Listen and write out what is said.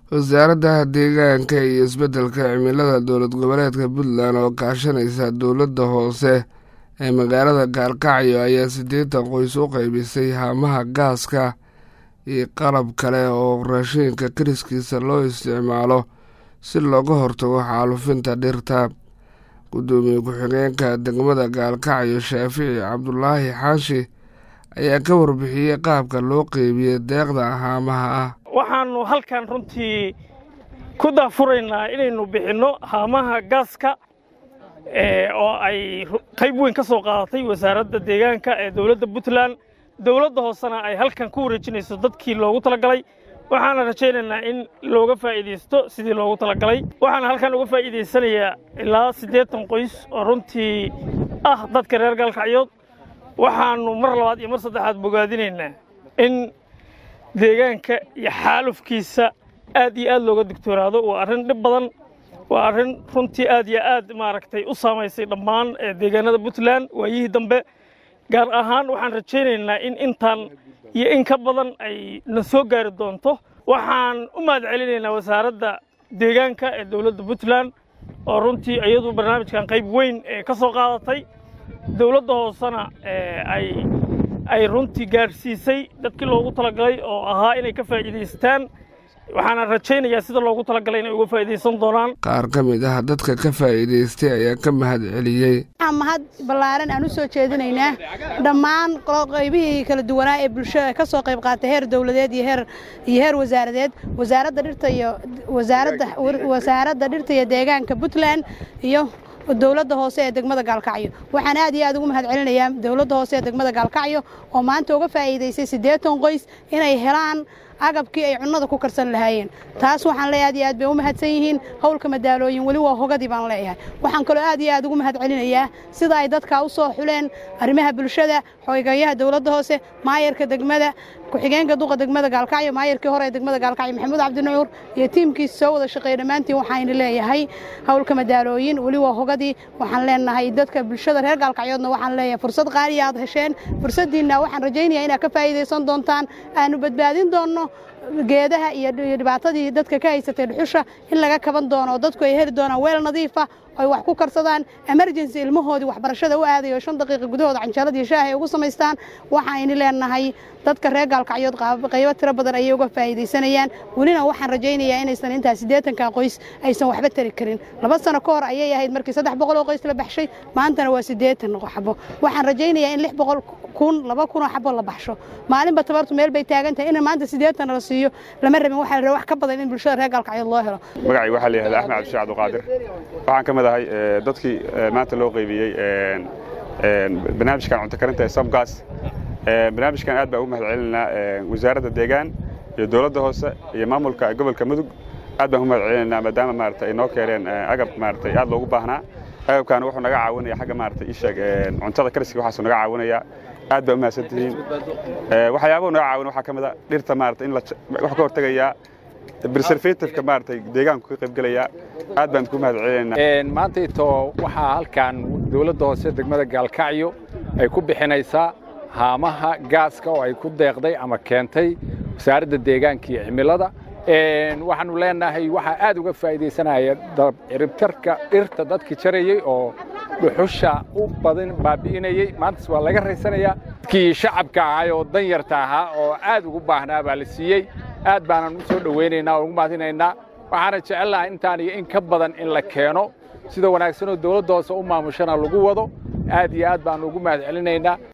wasaaradda deegaanka iyo isbeddelka cimilada dowlad goboleedka puntland oo kaashanaysa dowladda hoose ee magaalada gaalkacyo ayaa siddeetan qoys u qaybisay haamaha gaaska iyo qalab kale oo raashinka kariskiisa loo isticmaalo si looga hortago xaalufinta dhirta guddoomiye ku-xigeenka degmada gaalkacyo shaafici cabdulaahi xaashi ayaa ka warbixiyey qaabka loo qeybiyey deeqda haamaha ah waxaannu halkan runtii ku daafuraynaa inaynu bixinno haamaha gaaska oo ay qayb weyn ka soo qaadatay wasaaradda deegaanka ee dowladda puntland dowladda hoosena ay halkan ku wareejinayso dadkii loogu talagalay waxaana rajaynaynaa in looga faa'iidaysto sidii loogu talagalay waxaana halkan uga faa'iidaysanayaa ilaa siddeetan qoys oo runtii ah dadka reer gaalkacyood waxaannu mar labaad iyo mar saddexaad bogaadinaynaa in deegaanka iyo xaalufkiisa aad iyo aad looga digtoonaado waa arrin dhib badan waa arrin runtii aad iyo aad maaragtay u saamaysay dhammaan deegaanada puntland waayihii dambe gaar ahaan waxaan rajaynaynaa in intaan iyo in ka badan ay na soo gaari doonto waxaan u mahad celinaynaa wasaaradda deegaanka ee dowladda puntland oo runtii iyadu barnaamijkan qayb weyn ee ka soo qaadatay dowladda hoosena ay ay runtii gaadhsiisay dadkii loogu talagalay oo ahaa inay ka faa'iidaystaan waxaana rajaynayaa sida loogu talagalay inay uga faa'iidaysan doonaan qaar ka mid ah dadka ka faa'iidaystay ayaa ka mahad celiyey waxaan mahad ballaaran aan u soo jeedinaynaa dhammaan qaybihii kala duwanaa ee bulshada ka soo qayb qaatay heer dowladeed iyo heer iyo heer wasaaradeed wasaaradda dhirta iyo wasaaradda wasaaradda dhirta iyo deegaanka puntland iyo dowladda hoose ee degmada gaalkacyo waxaan aad iyo aad ugu mahad celinayaa dowladda hoose ee degmada gaalkacyo oo maanta uga faa'iidaysay siddeetan qoys inay helaan agabkii ay cunnada ku karsan lahaayeen taas waxaan leeyahay aad iyo aad bay u mahadsan yihiin howlka madaalooyin weli waa hogadii baan leeyahay waxaan kaloo aad iyo aad ugu mahad celinayaa sida ay dadkaa u soo xuleen arrimaha bulshada xogayaha dowladda hoose maayarka degmada ku-xigeenka duqa degmada gaalkacyo maayarkii hore ee degmada gaalkacyo maxamuud cabdinucuur iyo tiimkiisa soo wada shaqeeya dhammaantiin waxayna leeyahay howlka madaalooyin weli waa hogadii waxaan leenahay dadka bulshada reer gaalkacyoodna waxaan leeyahay fursad qaaliya aad hesheen fursaddiinna waxaan rajaynayaa inaad ka faa'iidaysan doontaan aanu badbaadin doonno geedaha iyo dhibaatadii dadka ka haysatay dhuxusha in laga kaban doono dadku ay heli doonaan weel nadiifa ay wax ku karsadaan emergency ilmahoodii waxbarashada u aadayo shan daqiiqa gudahooda canjaaladii shaaha ay ugu samaystaan waxaynu leenahay dadka reer gaalkacyood qaybo tiro badan ayay uga faa'iidaysanayaan welina waxaan rajaynayaa inaysan intaas siddeetanka qoys aysan waxba tari karin laba sano ka hor ayay ahayd markii saddex boqol oo qoys la baxshay maantana waa siddeetan xabo waxaan rajaynayaa in lix boqol kun laba kunoo xabo la baxsho maalinba tabartu meel bay taagan tahay in maanta siddeetan la siiyo lama rabin waxaa la wax ka badan in bulshada reer gaalkacyood loo helo magacay waxaa la yihahdaa axmed cabdishac abduqaadir waxaan ka mid ahay dadkii maanta loo qaybiyey barnaamijkan cunto karinta ee sabgaas barnaamijkan aad baa ugu mahad celinaa wasaaradda deegaan iyo dowladda hoose iyo maamulka gobolka mudug aad baan ugu mahad celinaynaa maadaama maarata ay noo keeneen agab maarata aad loogu baahnaa agabkan wuxuu naga caawinaya xagga maarata isheeg cuntada kariska waxaasuu naga caawinaya aad baa u mahadsan tihiin waxyaabahu naga caawin waxaa ka mid a dhirta maarata in wax ka hortegayaa preservativeka maaragtay deegaanku ka qaybgelayaa aad baan ku mahad celinaynaa maantayto waxaa halkan dowladda hoose degmada gaalkacyo ay ku bixinaysaa haamaha gaaska oo ay ku deeqday ama keentay wasaaradda deegaanka iyo cimilada waxaanu leenahay waxaa aad uga faa'iidaysanaya ciribtarka dhirta dadkii jarayey oo dhuxusha u badan baabi'inayey maantas waa laga raysanayaa dadkii shacabka ahay oo danyarta ahaa oo aad ugu baahnaa baa la siiyey aad baanan u soo dhowaynaynaa oo ugu mahadinaynaa waxaana jecelnahay intaan iyo in ka badan in la keeno sida wanaagsanoo dowladda hoose u maamushana lagu wado aad iyo aad baanu ugu mahad celinaynaa